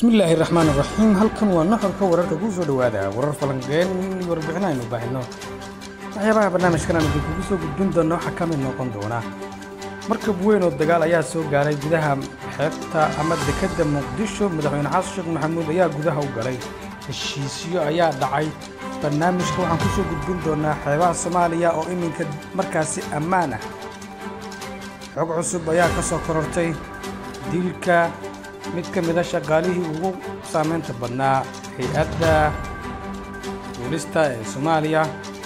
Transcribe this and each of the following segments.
bismillaahi raxmaan raxiim halkan waa nuxurka wararka kuu soo dhowaada warar falanqeen iyo warbixin aynu baahino waxyaabaha barnaamijkan aan idinkugu soo gudbin doona waxaa ka mid noqon doona markab weyn oo dagaal ayaa soo gaaray gudaha xeebta ama dekedda muqdisho madaxweyne xasan sheekh maxamuud ayaa gudaha u galay heshiisyo ayaa dhacay barnaamijka waxaan ku soo gudbin doonaa xeebaha soomaaliya oo iminka markaasi ammaan ah xog cusub ayaa ka soo korortay dilka mid ka mida shaqaalihii ugu saamaynta badnaa hay-adda duulista ee soomaaliya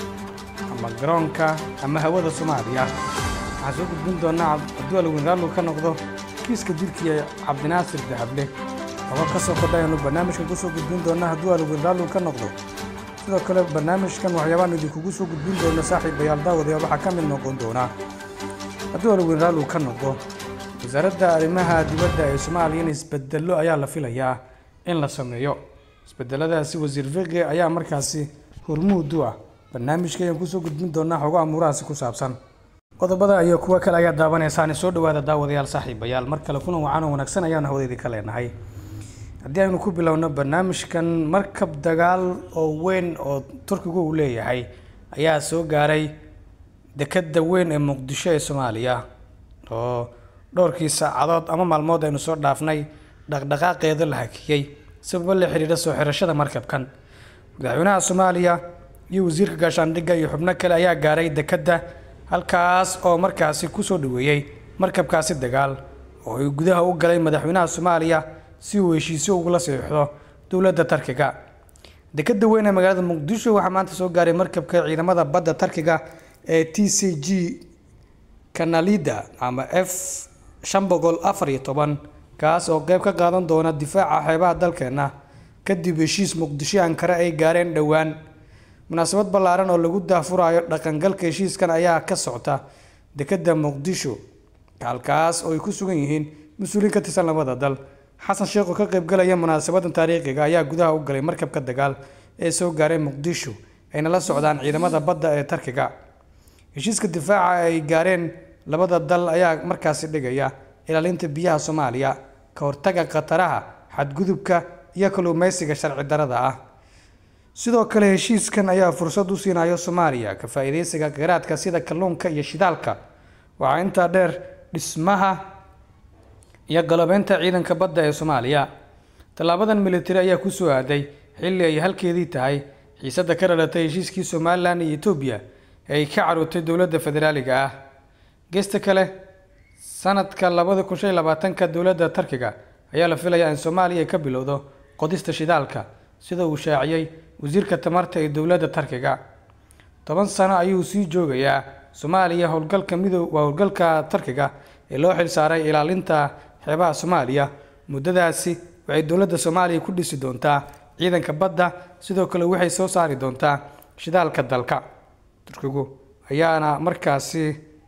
ama garoonka ama hawada soomaaliya waxaan soo gudbin doonaa hadduu alweyn raallu ka noqdo kiiska dilkii ee cabdinaasir dahable oga ka soo kordhayanu barnaamijkan ku soo gudbin doonaa hadduu alweyn raallu ka noqdo sidoo kale barnaamijkan waxyaabaanu idinkugu soo gudbin doona saaxiibayaal daawadayaal waxaa ka mid noqon doonaa hadduu alweyn raallu ka noqdo wasaaradda arrimaha dibadda ee soomaaliya in isbedello ayaa la filayaa in la sameeyo isbedeladaasi wasiir fiqi ayaa markaasi hormuud u ah barnaamijka ayaan kusoo gudbin doonaa xogo amuurahaasi ku saabsan qodobada iyo kuwo kale ayaa daawanaysaani soo dhowaada daawadayaal saaxiibayaal mar kale kulan wacan oo wanaagsan ayaanu hawadeedii ka leenahay haddii aynu ku bilowno barnaamijkan markab dagaal oo weyn oo turkigu uu leeyahay ayaa soo gaaray dekedda weyn ee muqdisho ee soomaaliya oo dhowrkii saacadood ama maalmood aynu soo dhaafnay dhaqdhaqaaqeeda la hakiyey sababo la xidhiidha soo xirashada markabkan madaxweynaha soomaaliya iyo wasiirka gaashaandhigga iyo xubno kale ayaa gaaray dekedda halkaas oo markaasi kusoo dhaweeyey markabkaasi dagaal oo ay gudaha u galay madaxweynaha soomaaliya si uu heshiisyo ugula saxiixdo dowladda tarkiga dekedda weyn ee magaalada muqdisho waxaa maanta soo gaaray markabka ciidamada badda tarkiga ee t c g kanalida ama f shan boqol afar iyo toban kaas oo qeyb ka qaadan doona difaaca xeebaha dalkeenna kadib heshiis muqdisho ankare ay gaareen dhowaan munaasabad ballaaran oo lagu daafurayo dhaqangalka heshiiskan ayaa ka socta dekedda muqdisho halkaas oo ay ku sugan yihiin mas-uuliin ka tirsan labada dal xasan sheekh oo ka qaybgalaya munaasabadan taariikhiga ayaa gudaha u galay markabka dagaal ee soo gaaray muqdisho ayna la socdaan ciidamada badda ee tarkiga heshiiska difaaca ay gaareen labada dal ayaa markaasi dhigaya ilaalinta biyaha soomaaliya ka hortaga khataraha xadgudubka iyo kalluumeysiga sharci darada ah sidoo kale heshiiskan ayaa fursad u siinayo soomaaliya ka faa-iideysiga kheyraadka sida kalluunka iyo shidaalka waxaa intaa dheer dhismaha iyo galobeynta ciidanka badda ee soomaaliya tallaabadan militari ayaa kusoo aaday xilli ay halkeedii tahay xiisadda ka dhalatay heshiiskii somalilan iyo etoobiya ee ay ka caruurtay dowladda federaaliga ah geesta kale sanadka labada kun shan iyo labaatanka dowladda tarkiga ayaa la filayaa in soomaaliya ay ka bilowdo qodista shidaalka sida uu shaaciyey wasiirka tamarta ee dowladda tarkiga toban sano ayuu sii joogayaa soomaaliya howlgalka midow waa howlgalka tarkiga ee loo xil saaray ilaalinta xeebaha soomaaliya muddadaasi waxay dowladda soomaaliya ku dhisi doontaa ciidanka badda sidoo kale waxay soo saari doontaa shidaalka dalka turkigu ayaana markaasi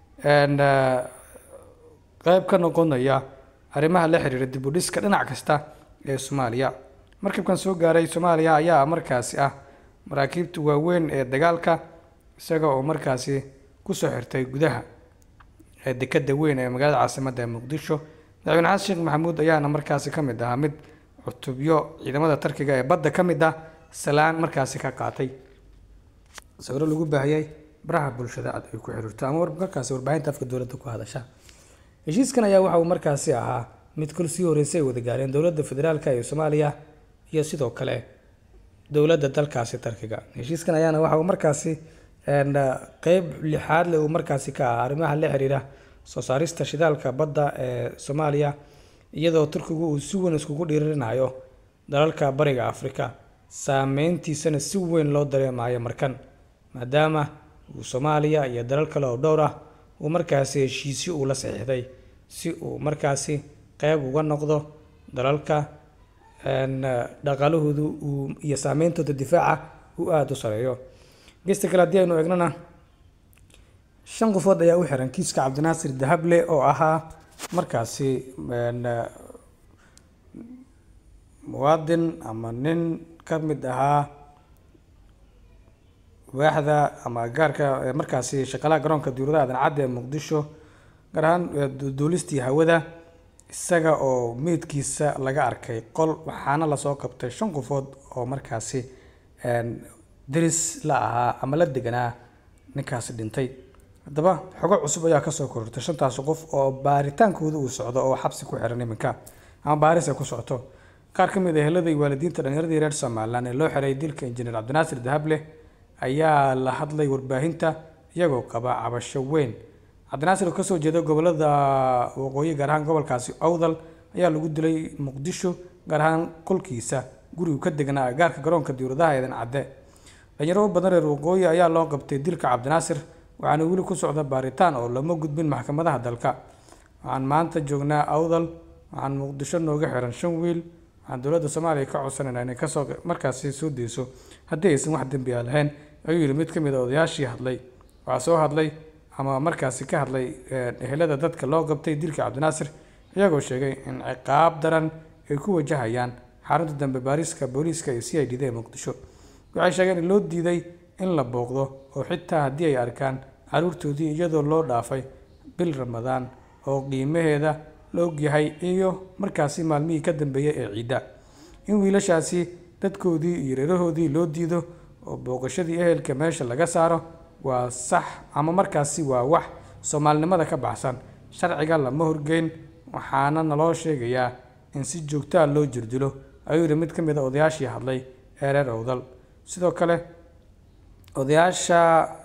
qeyb ka noqonaya arrimaha la xiriira dib u dhiska dhinac kasta ee soomaaliya markabkan soo gaaray soomaaliya ayaa markaasi ah maraakiibta waaweyn ee dagaalka isaga oo markaasi kusoo xirtay gudaha ee dekedda weyn ee magaalada caasimadda ee muqdisho madaxweyne xasan sheekh maxamuud ayaana markaasi ka mid ahaa mid cutubyo ciidamada tarkiga ee badda ka mid ah salaan markaasi ka qaatay sawiro lagu baahiyey baraha bulshada aad ay ku xiriirto ama markaasi warbaahinta afka dowladda ku hadasha heshiiskan ayaa waxa uu markaasi ahaa mid kol sii horeysay ay wada gaareen dowladda federaalka ee soomaaliya iyo sidoo kale dowladda dalkaasi tarkiga heshiiskan ayaana waxa uu markaasi qeyb lixaad leh uu markaasi ka ahaa arrimaha la xiriira soo saarista shidaalka badda ee soomaaliya iyadoo turkigu uu si weyn iskugu dhiirinayo dalalka bariga afrika saameyntiisana si weyn loo dareemayo markan maadaama uu soomaaliya iyo dalal kale oo dhowr ah uu markaasi heshiisyo uu la saxiixday si uu markaasi qeyb uga noqdo dalalka dhaqaalahoodu uu iyo saameyntooda difaaca uu aada u sareeyo gesta kale haddii aynu eegnana shan qofood ayaa u xiran kiiska cabdinaasir dahable oo ahaa markaasi muwaadin ama nin ka mid ahaa waaxda ama gaarka markaasi shaqalaha garoonka diuradaha aadan cadde ee muqdisho gaar ahaan duulistii hawada isaga oo meydkiisa laga arkay qol waxaana lasoo qabtay shan qofood oo markaasi deris la ahaa ama la deganaa ninkaasi dhintay haddaba xogo cusub ayaa kasoo korortay shantaasi qof oo baaritaankooda uu socdo oo xabsi ku xiran iminka ama baaris ay ku socoto qaar ka mid ah ehelada iyo waalidiinta dhallinyaradii reer somalilan ee loo xiray dilka injineer cabdinaasir dahable ayaa la hadlay warbaahinta iyagoo qaba cabasho weyn cabdinaasir oo kasoo jeeda gobolada waqooyi gaar ahaan gobolkaasi owdal ayaa lagu dilay muqdisho gaar ahaan kolkiisa gurigu ka degnaa agaarka garoonka diwladaha eedan cadde dhalinyaro badan reer waqooyi ayaa loo qabtay dilka cabdinaasir waxaana weli ku socda baaritaan oo lama gudbin maxkamadaha dalka waxaan maanta joognaa awdal waxaan muqdisho nooga xiran shan wiil waxaan dowladda soomaaliya ka codsanayna inay kasoo markaasi soo deyso haddii aysan wax dembi a lahayn ayuu yidhi mid ka mid a odayaashii hadlay waxaa soo hadlay ama markaasi ka hadlay ehelada dadka loo qabtay dilka cabdinaasir iyagoo sheegay in ciqaab daran ay ku wajahayaan xarunta dambe baariska booliiska iyo c i d da ee muqdisho waxay sheegeen in loo diiday in la booqdo oo xitaa haddii ay arkaan caruurtoodii iyadoo loo dhaafay bil ramadaan oo qiimaheeda la ogyahay iyo markaasi maalmihii ka dambeeyay ee ciidda in wiilashaasi dadkoodii iyo reerahoodii loo diido oo booqashadii ehelka meesha laga saaro waa sax ama markaasi waa wax soomaalinimada ka baxsan sharciga lama horgeyn waxaana naloo sheegayaa in si joogtaa loo jirdilo ayuu yidhi mid ka mid a odayaashii hadlay ee reer owdal sidoo kale odayaasha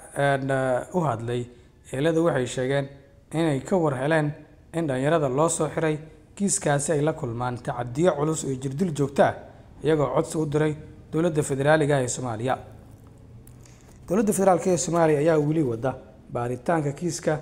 u hadlay eelada waxay sheegeen inay ka war heleen in dhallinyarada loo soo xiray kiiskaasi ay la kulmaan tacadiyo culus iyo jirdil joogto ah iyagoo codsi u diray dowladda federaaliga ee soomaaliya dowladda federaalk ee soomaaliya ayaa weli wada baaritaanka kiiska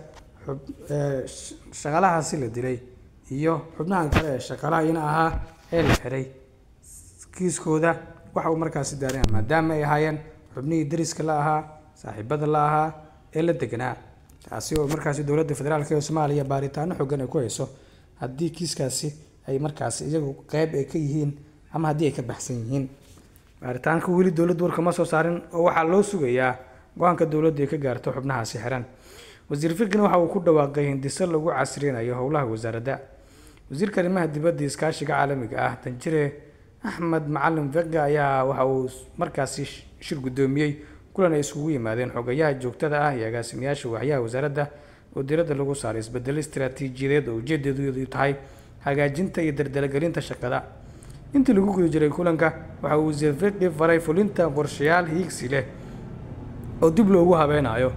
shaqaalahaasi la dilay iyo xubnahan kale ee shaqaalahayna ahaa ee la xiray kiiskooda waxa uu markaasi daaraya maadaama ay ahaayeen xubnihii dariska la ahaa saaxiibada la ahaa ee la deganaa taasi oo markaasi dowladda federaalk ee soomaaliya baaritaano xoogan ay ku hayso haddii kiiskaasi ay markaasi iyagu qeyb ay ka yihiin ama haddii ay ka baxsan yihiin baaritaanka weli dowladdu warka ma soo saarin oo waxaa loo sugayaa go-aanka dowladdu ay ka gaarto xubnahaasi xiran wasiir firkin waxa uu ku dhawaaqay hindise lagu casriynayo howlaha wasaaradda wasiirka arrimaha dibadda iskaashiga caalamiga ah danjire axmed macalin vega ayaa waxa uu markaasi shir guddoomiyey kulan ay isugu yimaadeen xogayaha joogtada ah iyo agaasimayaasha waaxyaha wasaaradda oo diiradda lagu saaray isbedelo istaraatiijiyadeed oo ujeedadeedu tahay hagaajinta iyo dardalagelinta shaqada intii lagu guda jiray kulanka waxa uu wasiir fiqi faray fulinta qorshayaal hiigsi leh oo dib loogu habeenayo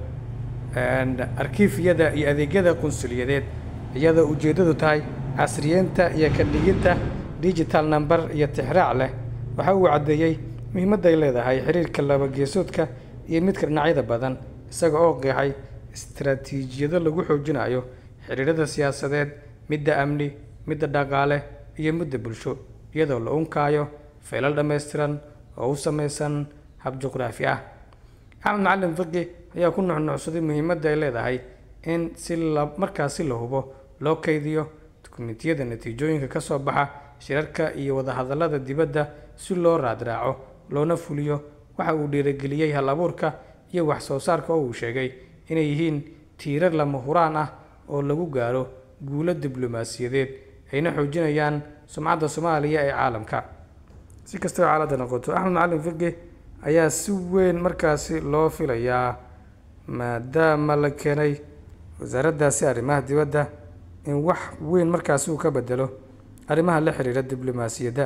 arkiifyada iyo adeegyada qunsuliyadeed iyadoo ujeeddadu tahay casriyeynta iyo ka dhiginta digital number iyo tixraac leh waxa uu caddeeyey muhiimadda ay leedahay xiriirka labageesoodka iyo midka dhinacyada badan isaga oo qeexay istaraatiijiyado lagu xoojinayo xiriirada siyaasadeed midda amni midda dhaqaale iyo midda bulsho iyadoo la unkaayo feelal dhammaystiran oo u samaysan hab juqraafi ah axmed macalin fiqi ayaa ku nuxnuxsaday muhiimadda ay leedahay in si la markaasi la hubo loo kaydiyo dukumentiyada natiijooyinka ka soo baxa shirarka iyo wadahadallada dibadda si loo raadraaco loona fuliyo waxa uu dhiirageliyey hal abuurka iyo wax soo saarka oo uu sheegay inay yihiin tiirar lama huraan ah oo lagu gaaro guulo diblomaasiyadeed ayna xoojinayaan sumcadda soomaaliya ee caalamka si kastaba xaaladda noqoto axmed macalin fiqi ayaa si weyn markaasi loo filayaa maadaama la keenay wasaaraddaasi arrimaha dibadda in wax weyn markaasi uu ka bedelo arrimaha la xiriira diblomaasiyadda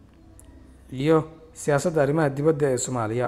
iyo siyaasadda arrimaha dibadda ee soomaaliya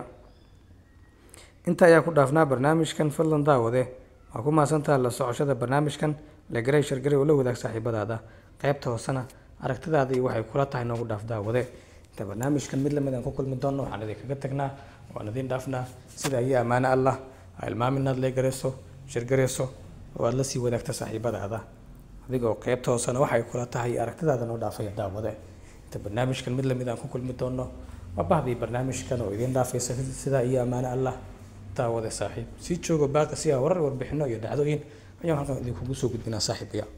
inta ayaa ku dhaafnaa barnaamijkan fadlan daawade waa ku mahadsantaha la socoshada barnaamijkan la garay shargaray oo la wadaag saaxiibadaada qaybta hoosena aragtidaada iyo waxay kula tahay noogu dhaaf daawade inta barnaamijkan mid lamid aan ku kulmi doonno waxaan idinkaga tagnaa waan idin dhaafnaa sida iyo ammaano allah ha ilmaamin inaad leegarayso shirgarayso oo aada la sii wadaagta saaxiibadaada adigoo qaybta hoosena waxay kula tahay aragtidaada noo dhaafaya daawade inta barnaamijkan mid lamid aan ku kulmi doonno waa bahdii barnaamijkan oo idiin dhaafaysa sidaa iyo ammaano allah daawade saaxiib sii joogo baaqi si a warar warbixino iyo dhacdooyin ayaan halkan idinkugu soo gudbinaa saaxiibaya